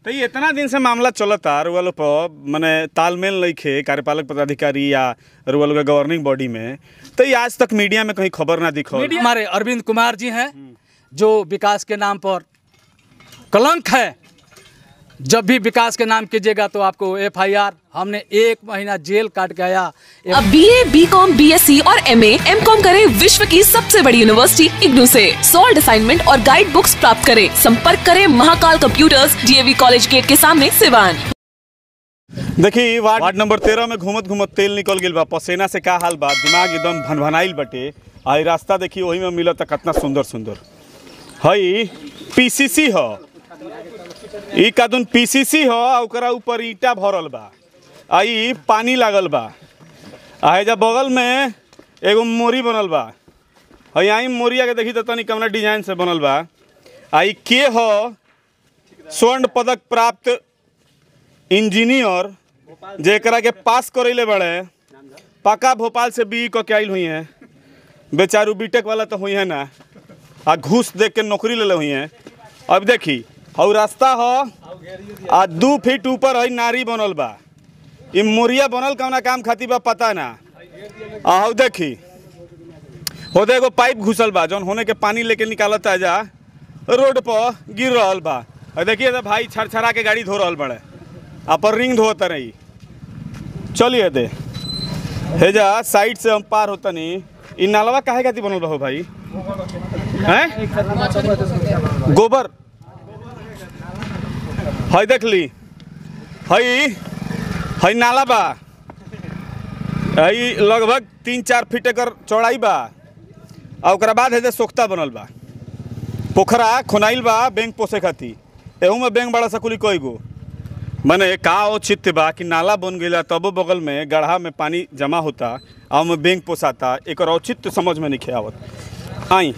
तो ये इतना दिन से मामला चलता रुआ लोग पर मने तालमेल नइखे कार्यपालक पदाधिकारी या रुआ लोग के गवर्निंग बॉडी में तो ये आज तक मीडिया में कहीं खबर ना दिखो मीडिया हमारे अरविंद कुमार जी हैं जो विकास के नाम पर कलंक है जब भी विकास के नाम कीजिएगा तो आपको एफआईआर हमने एक महीना जेल काट के आया अब B A B com B S C और एम एम कॉम करे विश्व की सबसे बड़ी यूनिवर्सिटी इग्नू से सॉल्ड असाइनमेंट और गाइड बुक्स प्राप्त करें संपर्क करें Mahakal computers DAV college gate के सामने सिवान देखी वार्ड वार्ड नंबर तेरह में घूमत घूमत तेल निकल गइल बा पसेना से का हाल बा दिमाग एकदम भनभनाइल बटे आ इ रास्ता देखी वही में मिलत कितना सुंदर सुंदर हई पीसीसी ह ई कादून पीसीसी ह आ ओकरा ऊपर ईटा भरल बा आ ई पानी लागल बा आ एजा बगल में एगो मोरी बनल बा हई आई मोरिया के देखी त तनी कवना डिजाइन से बनल बा आ ई के ह स्वर्ण पदक प्राप्त इंजीनियर जेकरा के पास करैले बड़े पक्का भोपाल से बी क के आइल हुई हैं बेचारू बीटेक वाला तो हुई है ना आ घूस देख के नौकरी ले ले हुई हैं अब देखी हौ रास्ता ह आ दू फीट ऊपर है नारी बनल बा ई मोरिया बनल कौना काम खातिर बा पता ना आ हौ देखी होदे एगो पाइप घुसल बा जौन होने के पानी लेके निकालत जा रोड पर गिर रहल बा और देखिए तो भाई छरछरा के गाड़ी धो रहल बड़े आ पर रिंग धोत रही चलिए दे हे जा साइड से हम पार होतनी इ नालवा काहे खातिर बनल बा हो भाई हैं गोबर हई देख ली हई हई नाला बा हई लगभग तीन चार फीट एकर चौड़ाई बा आ ओकरा बाद है सोख्ता बनल बा पोखरा खोनाइल बा बैंक पोसे खातिर एहू में बैंक बड़ा सकुली कई गो मने का औचित्य बा कि नाला बन गइला तबो बगल में गढ़ा में पानी जमा होता आ ओमे बैंक पोसाता एकर औचित्य समझ में नहीं आवत आई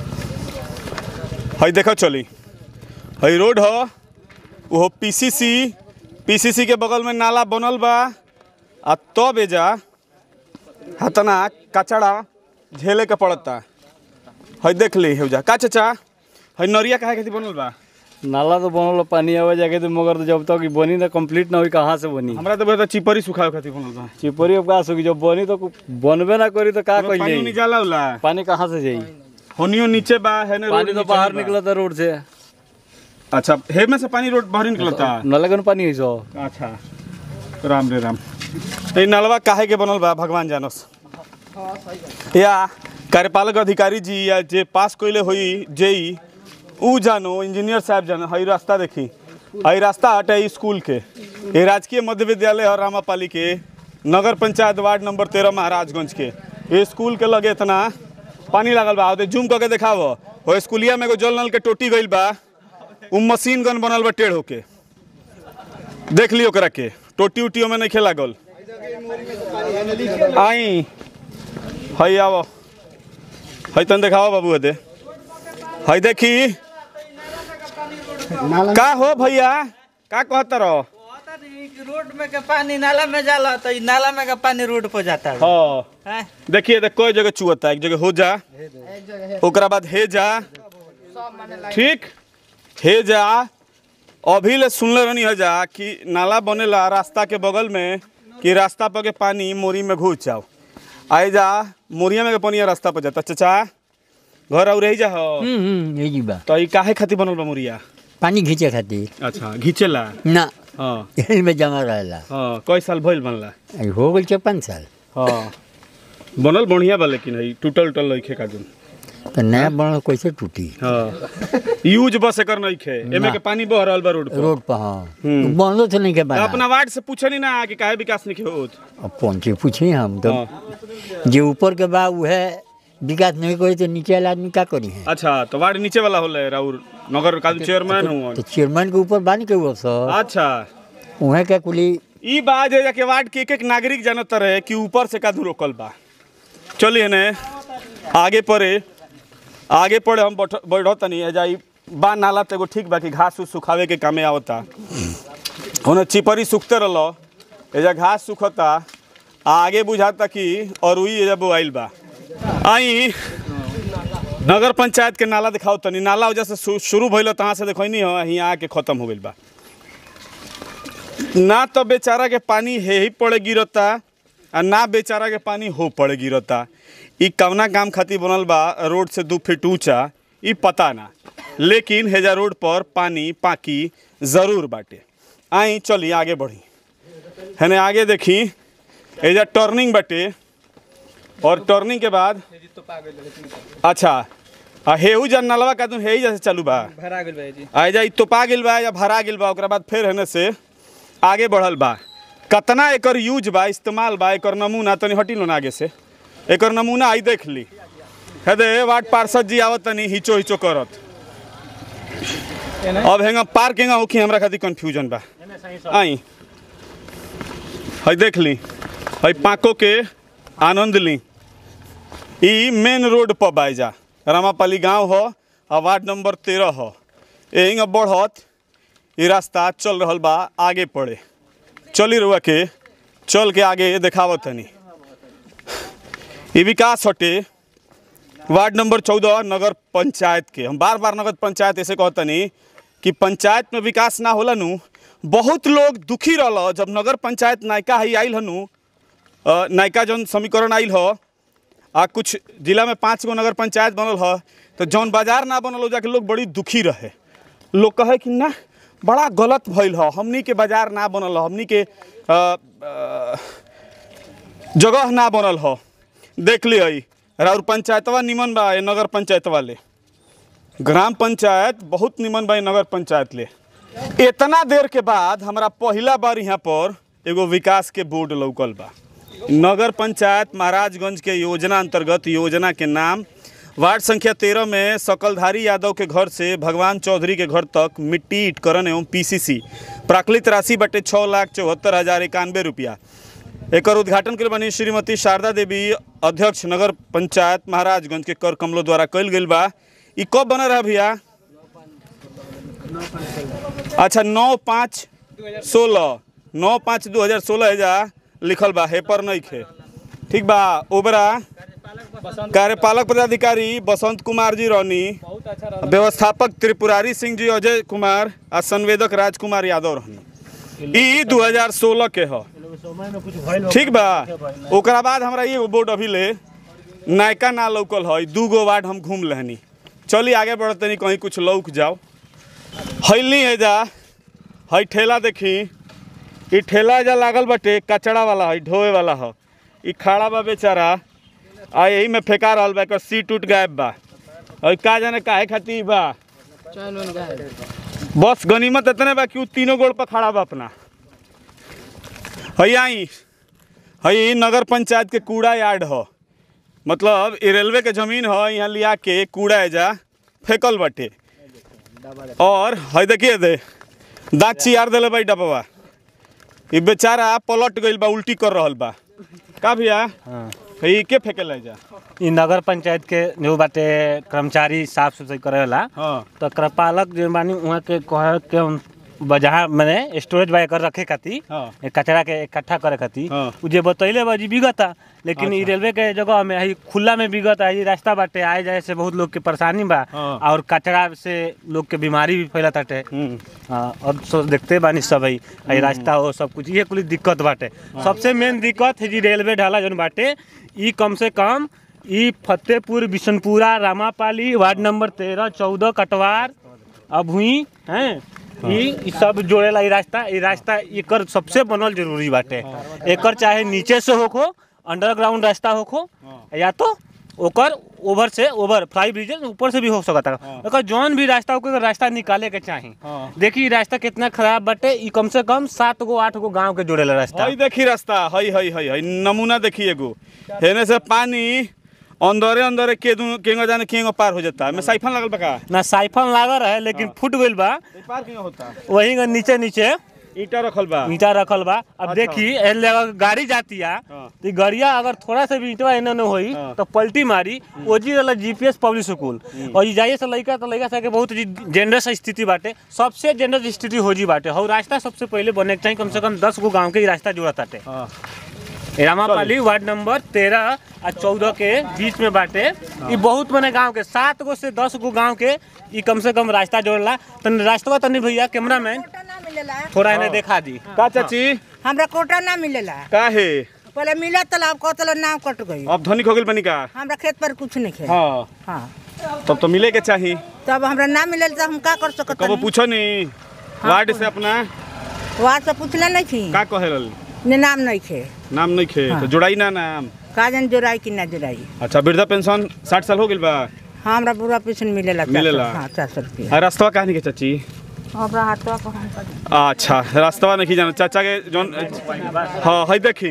हई देखो चली हई रोड ह वो पीसीसी पीसीसी के बगल में नाला बनल बा आ तब एजा हतना कचड़ा झेले के पड़ता हई देख ली हेजा का चाचा हई नरिया काहे खातिर बनल बा नाला तो बनल पानी आवे जाके तो मगर तो जब तक ई बनी ना कंप्लीट ना होई कहाँ से बनी हमरा तो बता चिपरी सुखावे खातिर बनल बा चिपरी अब का सुखी जब बनी तो बनबे ना करी तो का पानी कही नहीं जाला होला पानी कहाँ से जाई होनियो नीचे बा है ने पानी तो बाहर निकलता रोड से अच्छा हे में से पानी रोड बाहर निकलता नाला के पानी है सो अच्छा राम रे राम तो ई नलवा काहे के बनल बा भगवान जानस या कार्यपालक अधिकारी जी या जे पास कइले होई जेई ऊ जानो इंजीनियर साहब जानो हई रास्ता देखी हई रास्ता हटे स्कूल के ये राजकीय मध्य विद्यालय है रामापाली के नगर पंचायत वार्ड नंबर तेरह महाराजगंज के ये स्कूल के लगे इतना पानी लागल बा ओदे जूम करके देखाव वो स्कूलिया में एगो जल नल के टोटी गइल बा उ मशीन गन बनल बा टेढ़ होके देख लियो ओकरा के टोटी उटी में नहीं लागल आई हई आवो हई तन देखाओ बाबू हदे हई देखी का हो भैया का कहत रहो पता नहीं कि रोड में के पानी नाला में जाला तो ई नाला में का पानी रोड पर जाता है हाँ हैं? देखिए देख कोई जगह चुअता एक जगह हो जा ओकरा बाद हे जा ठीक हे जा अभी ले सुनले रहनी है जा कि नाला बनेला रास्ता के बगल में कि रास्ता पर के पानी मोरी में घुस जाओ आए जा मोरिया में के पानी रास्ता पर जाता चाचा घर और रही जा हो हम्म यही बा तो ई काहे खातिर बनल बा मोरिया पानी खींचे खातिर अच्छा घिचेला ना हाँ यही में जमा रहेला हाँ कई साल भइल बनला अभी हो गई छः पाँच साल हाँ बनल बढ़िया बा लेकिन है टूटल उटल लइखे का दिन तो नया बनल कैसे टूटी हाँ यूज बस एकर नहीं खे एमे के पानी बह रहल बा रोड पर रोड पर हाँ हम्म। बंदो तो नहीं के तो बना अपना वार्ड से पूछनी ना कि काहे विकास नहीं होत अब पहुँचे पूछी हम तो हाँ। जे ऊपर के बा उहे विकास नहीं करी तो नीचे वाला आदमी का करी है अच्छा तो वार्ड नीचे वाला होले राउर नगर का चेयरमैन हुआ तो चेयरमैन के ऊपर बानी के वो सब अच्छा उहे के कुली ई बात है कि वार्ड के एक एक नागरिक जानत रहे कि ऊपर से कादू रोकल बा चलिए ने आगे पड़े आगे पड़े हम बैठ बैठो तनी है जाई बा नाला तो एगो ठीक बा कि घास उस सुखावे के कामे आवता होने चिपरी सूखते रहलो एजा घास सुखता आ आगे बुझाता कि अरुई एजा बोआइल बा आई नगर पंचायत के नाला दिखाओ तनी नाला वजह से शु- शुरू भइल तहाँ से देखो नहीं हो यहाँ आके खत्म हो गइल बा ना तो बेचारा के पानी हे ही पड़े गिरता आ ना बेचारा के पानी हो पड़े गिरता ई कवना काम खातिर बनल बा रोड से दू फीट ऊंचा ई पता ना लेकिन हेजा रोड पर पानी पाकी ज़रूर बाटे आई चली आगे बढ़ी हेने आगे देखी एजा टर्निंग बाटे और टर्निंग के बाद अच्छा आ हेहू जन नलवा का तुम हेही जैसे चालू बा भरा गेल भाई जी आ जा इ तोपा गेल बा या भरा गेल बा ओकरा बाद फिर हेने से आगे बढ़ल बा कतना एकर यूज बा इस्तेमाल बा एकर नमूना तनी हटी लो ना आगे से एकर नमूना आई देख ली हे दे वार्ड पार्षद जी आवत तनी हिचो हिचो करत अब हेंगा पार्क हेंगा होखी हमरा खातिर कंफ्यूजन बा आई हई देख ली हई पाको के आनंद ली ई मेन रोड पर बाइजा रामापाली गांव हो आ वार्ड नंबर तेरह हो यही बढ़त ये रास्ता चल रहल बा आगे पड़े चली रुआ के चल के आगे देखावत तनी ये विकास हटे वार्ड नंबर चौदह नगर पंचायत के हम बार बार नगर पंचायत ऐसे कहतनी कि पंचायत में विकास ना होला नु बहुत लोग दुखी रहल जब नगर पंचायत नायका ही आइल हनु अ, नायका जौन समीकरण आइल हो आ कुछ जिला में पाँच गो नगर पंचायत बनल ह तो जौन बाजार ना बनल हो जाके लोग बड़ी दुखी रहे लोग कहे कि ना बड़ा गलत भइल ह हमनी के बाजार ना बनल ह हमनी के अ, अ, जगह ना बनल ह देख ली हई राउर पंचायतवा निमन बा ये नगर पंचायत वाले ग्राम पंचायत बहुत निमन बा ये नगर पंचायत ले इतना देर के बाद हमरा पहिला बार यहाँ पर एगो विकास के बोर्ड लौकल बा नगर पंचायत महाराजगंज के योजना अंतर्गत योजना के नाम वार्ड संख्या तेरह में सकलधारी यादव के घर से भगवान चौधरी के घर तक मिट्टी इटकरण एवं पीसीसी प्राकृत राशि बटे छः लाख चौहत्तर हज़ार इक्यानवे रुपया एकर उद्घाटन के बनी श्रीमती शारदा देवी अध्यक्ष नगर पंचायत महाराजगंज के कर कमलों द्वारा कल गई बा ई कब बना रहा भैया अच्छा नौ पाँच सोलह नौ पाँच दू हजार सोलह एजा लिखल बा हेपर नहीं खे ठीक बा ओबरा कार्यपालक पदाधिकारी बसंत कुमार जी रौनी व्यवस्थापक त्रिपुरारी सिंह जी अजय कुमार आ संवेदक राजकुमार यादव रहनी ई 2016 के ह ठीक बा ओकरा बाद हमरा ये बोर्ड अभी ले नायका ना लौकल है दू गो वार्ड हम घूम लेहनी चली आगे बढ़तनी कहीं कुछ लौक जाओ हैली है जा हई ठेला देखी ई ठेला जा लागल बाटे कचड़ा वाला है ढोए वाला है ई खड़ा बा बेचारा आ यही में फेंका रहल बा एकर सीट उट गायब बा और का जाने काहे खातिर बा बस गनीमत इतने बा कि उ तीनों गोड़ पर खड़ा बा अपना हई आई हई नगर पंचायत के कूड़ा यार्ड ह मतलब ई रेलवे के जमीन ह यहाँ लिया के कूड़ा एजा फेंकल बाटे और हई देखिए दे दाँत चियार देले बा ई डबवा ई बेचारा पलट गइल बा उल्टी कर रहल बा का भैया ई के फेंकेला एजा इ नगर पंचायत के जो बाटे कर्मचारी साफ सफाई करेला हाँ तो कृपालक जो बानी उहाँ के कहे के उन- ब- जहाँ मैंने स्टोरेज बाय कर रखे खातिर हाँ। ए कचरा के इकट्ठा करे खातिर हाँ। उ जे बतैले बा जी बिगता लेकिन ई रेलवे के जगह में ही खुला में बिगता है रास्ता बाटे आए जाए से बहुत लोग के परेशानी बा हाँ। और कचरा से लोग के बीमारी भी फैलत बाटे हम्म हाँ, और सो देखते बानी सब है है रास्ता हो सब कुछ ये कुछ दिक्कत बाटे सबसे मेन दिक्कत है जी रेलवे ढाला जौन बाटे ई कम से कम ई फतेहपुर बिशनपुरा रामापाली वार्ड नंबर तेरह चौदह कटवार अभुई हैं ई ई सब जोड़ेला ई रास्ता ई रास्ता एकर सबसे बनल जरूरी बाटे एकर चाहे नीचे से होखो अंडरग्राउंड रास्ता होखो या तो ओकर ओवर से ओवर फ्लाई ब्रिज ऊपर से भी हो सकता है एकर जौन भी रास्ता ओकर रास्ता निकाले के चाही हाँ। देखी ई रास्ता कितना खराब बाटे ई कम से कम सात गो आठ गो गांव के जोड़ेला रास्ता हई देखी रास्ता हई हई हई हई नमूना देखी एगो हेने से पानी अंदरे अंदरे के दू केंगो जाने केंगो पार हो जाता है मैं साइफन लगल बा का ना साइफन लागल है लेकिन फूट गइल बा ई पार केंगो होता वही के नीचे नीचे ईटा रखल बा ईटा रखल बा अब अच्छा। देखी एले अगर गाड़ी जाती है हाँ। तो गाड़िया अगर थोड़ा सा भी ईटवा एने न होई हाँ। तो पलटी मारी ओजी वाला जीपीएस पब्लिक स्कूल और ई जाइए से लइका तो लइका सके बहुत जेंडरस स्थिति बाटे सबसे जेंडर स्थिति हो जी बाटे और रास्ता सबसे पहले बने के चाहिए कम से कम दस गो गांव के ई रास्ता जोड़त बाटे हाँ रामापाली वार्ड नंबर तेरह आ चौदह के बीच में बाटे ई बहुत मने गांव के सात गो से दस गो गांव के ई कम से कम रास्ता जोड़ला तनी रास्ता तनी भैया कैमरा मैन मिलेला थोड़ा इन्हें देखा दी का चाची हमरा कोटा ना मिलेला का है पहले मिला तला अब कहतलो नाम कट गई अब धनिक हो गेल बनी का हमरा खेत पर कुछ नहीं खे हाँ हाँ तब तो मिले के चाही तब हमरा ना मिले तो हम का कर सकत कबो पूछो नहीं वार्ड से अपना वहाँ से पूछले नहीं थी का कहे रहल ने नाम नहीं खे नाम नहीं खे तो जुड़ाई ना नाम का जन जोड़ाई कि ना जोड़ाई अच्छा वृद्धा पेंशन साठ साल हो गेल बा हाँ हमरा बुरा पेंशन मिलेला चार सौ- मिलेला? हाँ चार सौ रुपया आ रास्तवा कहानी के चाची हमरा हाथवा पर हम कर अच्छा रास्तवा नहीं जाना चाचा के जौन हाँ है देखी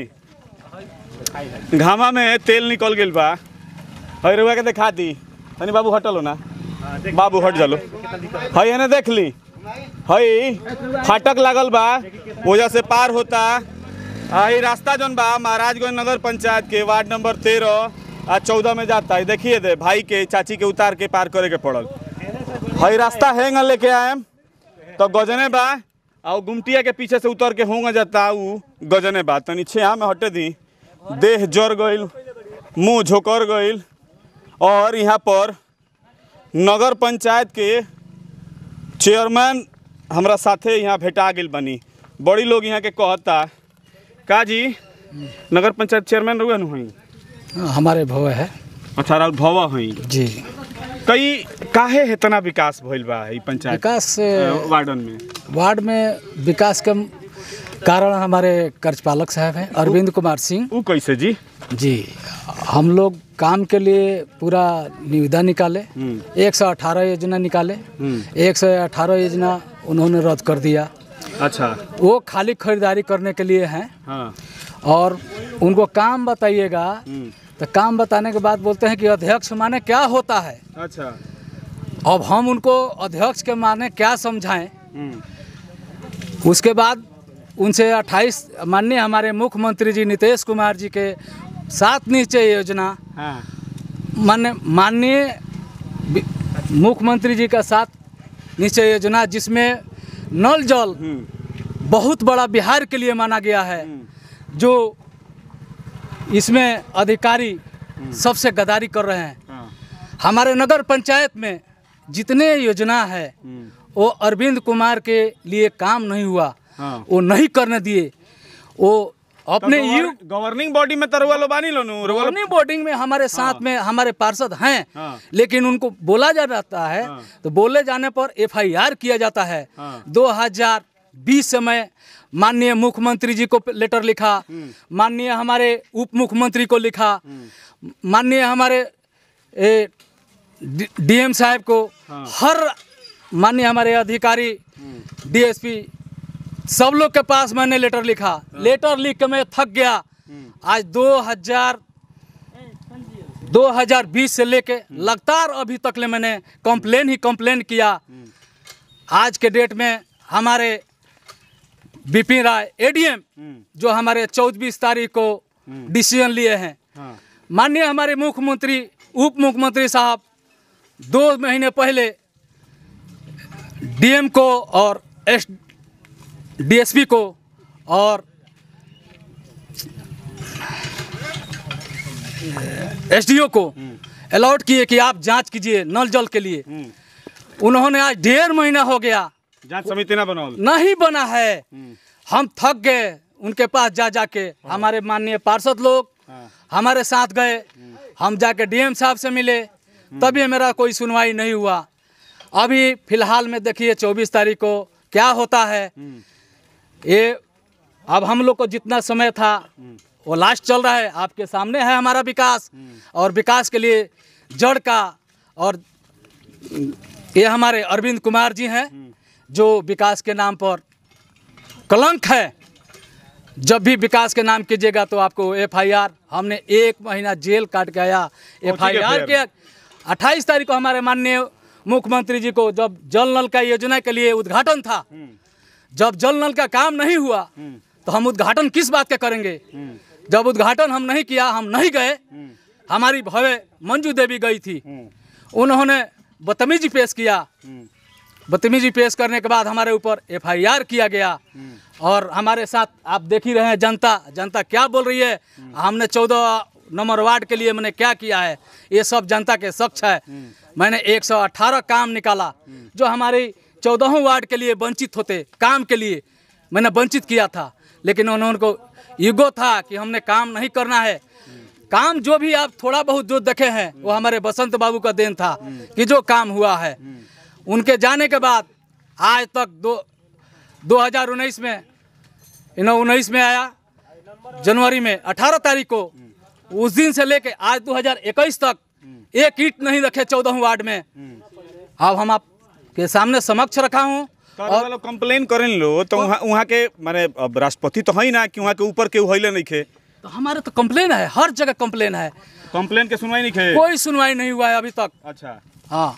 घामा में तेल निकल गेल बा है रुआ के दिखा दी तनी बाबू हटलो ना बाबू हट जालो है एने देख ली है फाटक लागल बा वजह से पार होता आ ई रास्ता जौन बा महाराजगंज नगर पंचायत के वार्ड नंबर तेरह आ चौदह में जाता है देखिए दे भाई के चाची के उतार के पार करे के पड़ल है रास्ता हैंग लेके आएम तो गजने बा और गुमटिया के पीछे से उतर के होंगे जाता उ गजने बा तनी छेहा में हटे दी देह जर गईल मुंह झोकर गईल और यहाँ पर नगर पंचायत के चेयरमैन हमरा साथे यहाँ भेटा गेल बनी बड़ी लोग यहाँ के कहता का जी नगर पंचायत चेयरमैन रहुए नु हई हमारे भव है अच्छा राउत भवा हई जी कई काहे इतना विकास भइल बा ई पंचायत विकास अ, वार्डन में वार्ड में विकास के कारण हमारे कार्यपालक साहब हैं अरविंद कुमार सिंह उ कैसे जी जी हम लोग काम के लिए पूरा निविदा निकाले एक सौ अठारह योजना निकाले एक सौ अठारह योजना उन्होंने रद्द कर दिया अच्छा वो खाली खरीदारी करने के लिए हैं हाँ और उनको काम बताइएगा तो काम बताने के बाद बोलते हैं कि अध्यक्ष माने क्या होता है अच्छा अब हम उनको अध्यक्ष के माने क्या समझाएं हम्म, उसके बाद उनसे 28 माननीय हमारे मुख्यमंत्री जी नीतीश कुमार जी के सात निश्चय योजना हाँ मान्य माननीय वि- मुख्यमंत्री जी का साथ निश्चय योजना जिसमें नल जल बहुत बड़ा बिहार के लिए माना गया है जो इसमें अधिकारी सबसे गद्दारी कर रहे हैं हाँ हमारे नगर पंचायत में जितने योजना है वो अरविंद कुमार के लिए काम नहीं हुआ हाँ। वो नहीं करने दिए वो अपने यू गवर्निंग बॉडी में तो रुआ लो बानी लो नु रुआ लो- गवर्निंग बोर्डिंग में हमारे साथ में हमारे पार्षद हैं हाँ। लेकिन उनको बोला जा जाता है तो बोले जाने पर एफआईआर किया जाता है 2020 से मैं माननीय मुख्यमंत्री जी को लेटर लिखा माननीय हमारे उप मुख्यमंत्री को लिखा माननीय हमारे डीएम साहब को हर माननीय हमारे अधिकारी डीएसपी सब लोग के पास मैंने लेटर लिखा लेटर लिख के मैं थक गया आज 2000 2020 से लेके लगातार अभी तक ले मैंने कंप्लेन ही कंप्लेन किया आज के डेट में हमारे बिपिन राय एडीएम जो हमारे चौबीस तारीख को डिसीजन लिए हैं माननीय हमारे मुख्यमंत्री उप मुख्यमंत्री साहब दो महीने पहले डीएम को और एस डीएसपी को और एसडीओ को अलाउड किए कि आप जांच कीजिए नल जल के लिए उन्होंने आज डेढ़ महीना हो गया जांच समिति ना बनाओ नहीं बना है हम थक गए उनके पास जा जाके हमारे माननीय पार्षद लोग हमारे साथ गए हम जाके डीएम साहब से मिले तभी मेरा कोई सुनवाई नहीं हुआ अभी फिलहाल में देखिए चौबीस तारीख को क्या होता है ये अब हम लोग को जितना समय था वो लास्ट चल रहा है आपके सामने है हमारा विकास और विकास के लिए जड़ का और ये हमारे अरविंद कुमार जी हैं जो विकास के नाम पर कलंक है जब भी विकास के नाम कीजिएगा तो आपको एफआईआर हमने एक महीना जेल काट के आया एफआईआर के अट्ठाईस तारीख को हमारे माननीय मुख्यमंत्री जी को जब जल नल का योजना के लिए उद्घाटन था जब जल नल का काम नहीं हुआ तो हम उद्घाटन किस बात का करेंगे जब उद्घाटन हम नहीं किया हम नहीं गए हमारी भवे मंजू देवी गई थी उन्होंने बदतमीजी पेश किया बदतमीजी पेश करने के बाद हमारे ऊपर एफआईआर किया गया और हमारे साथ आप देख ही रहे हैं जनता जनता क्या बोल रही है हमने चौदह नंबर वार्ड के लिए मैंने क्या किया है ये सब जनता के सक्ष है मैंने 118 काम निकाला जो हमारी चौदहों वार्ड के लिए वंचित होते काम के लिए मैंने वंचित किया था लेकिन उन्होंने को ईगो था कि हमने काम नहीं करना है काम जो भी आप थोड़ा बहुत जो देखे हैं वो हमारे बसंत बाबू का देन था कि जो काम हुआ है उनके जाने के बाद आज तक दो 2019 में इन उन्नीस में आया जनवरी में 18 तारीख को उस दिन से लेके आज 2021 तक एक ईट नहीं रखे चौदह वार्ड में अब हम आपके सामने समक्ष रखा हूँ और लोग कंप्लेन करें लो तो वहाँ वहाँ के माने अब राष्ट्रपति तो है ना कि वहाँ के ऊपर के उहले नहीं खे तो हमारे तो कंप्लेन है हर जगह कंप्लेन है कंप्लेन के सुनवाई नहीं खे कोई सुनवाई नहीं हुआ है अभी तक अच्छा हाँ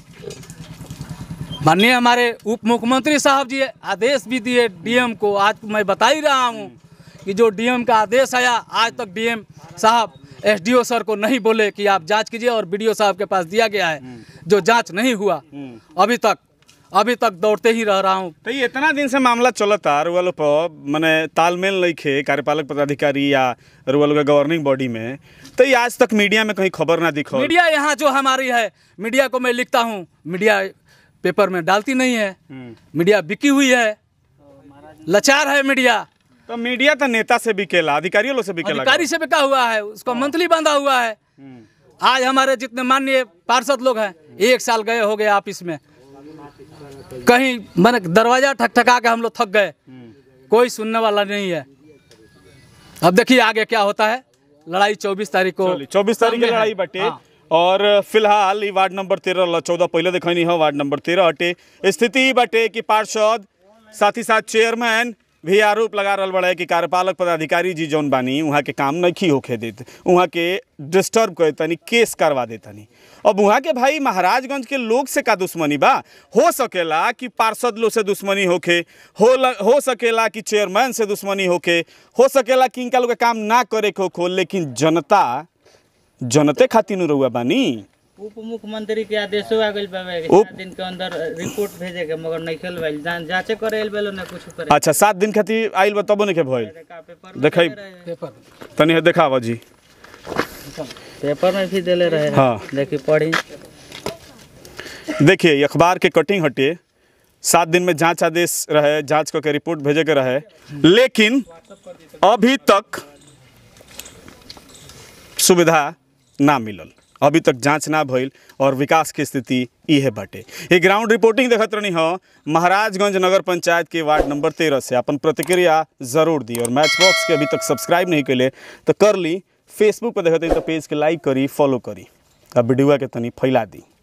माननीय हमारे उप मुख्यमंत्री साहब जी आदेश भी दिए डीएम को आज मैं बता ही रहा हूँ कि जो डीएम का आदेश आया आज तक डीएम साहब एसडीओ सर को नहीं बोले कि आप जांच कीजिए और बीडीओ साहब के पास दिया गया है जो जांच नहीं हुआ अभी तक अभी तक दौड़ते ही रह रहा हूँ तो ये इतना दिन से मामला चलता रुआ लोग पर माने तालमेल नहीं खे कार्यपालक पदाधिकारी या रुआ लोग के गवर्निंग बॉडी में तो ये आज तक मीडिया में कहीं खबर ना दिखो मीडिया यहाँ जो हमारी है मीडिया को मैं लिखता हूँ मीडिया पेपर में डालती नहीं है मीडिया बिकी हुई है लाचार है मीडिया तो मीडिया तो नेता से बिकेला अधिकारियों लोग से बिकेला अधिकारी से बिका हुआ है उसका मंथली बंधा हुआ है आज हमारे जितने माननीय पार्षद लोग हैं एक साल गए हो गए ऑफिस में कहीं मैंने दरवाजा ठकठका के हम लोग थक गए कोई सुनने वाला नहीं है अब देखिए आगे क्या होता है लड़ाई चौबीस तारीख को चौबीस तारीख के सामने है। लड़ाई बटे हाँ। और फिलहाल ई वार्ड नंबर तेरह चौदह पहले देखनी है वार्ड नंबर तेरह हटे स्थिति ई बाटे कि पार्षद साथ ही साथ चेयरमैन भी आरोप लगा रहा बड़ा है कि कार्यपालक पदाधिकारी जी जौन बानी वहाँ के काम नहीं होखे देते वहाँ के डिस्टर्ब करे तनी केस करवा देतनी अब वहाँ के भाई महाराजगंज के लोग से का दुश्मनी बा हो सकेला कि पार्षद लोग से दुश्मनी होखे हो ल, हो सकेला कि चेयरमैन से दुश्मनी होखे हो सकेला कि इनका लोग के काम ना करे के होखो लेकिन जनता जनते खातिर नु रहुआ बानी उप मुख्यमंत्री के आदेशो आ गइल बाबे कि उप- सात दिन के अंदर रिपोर्ट भेजे के मगर नहीं खेल भाई जांचे करे आइल बेलो ना कुछ करे अच्छा सात दिन खातिर आइल बा तबो नहीं के भइल का पेपर में देखाई देले रहे। पेपर तनी देखावा जी पेपर में भी देले रहे हाँ। देखी पढ़ी देखिए ये अखबार के कटिंग हटे सात दिन में जांच आदेश रहे जांच करके रिपोर्ट भेजे के रहे लेकिन अभी तक सुविधा ना मिलल अभी तक जांच ना भइल और विकास की स्थिति इहे बाटे ये ग्राउंड रिपोर्टिंग देखत रहनी हो महाराजगंज नगर पंचायत के वार्ड नंबर तेरह से अपन प्रतिक्रिया जरूर दी और मैच बॉक्स के अभी तक सब्सक्राइब नहीं कैले तो कर ली फेसबुक पर देखते तो पेज के लाइक करी फॉलो करी आ वीडियो के तनी फैला दी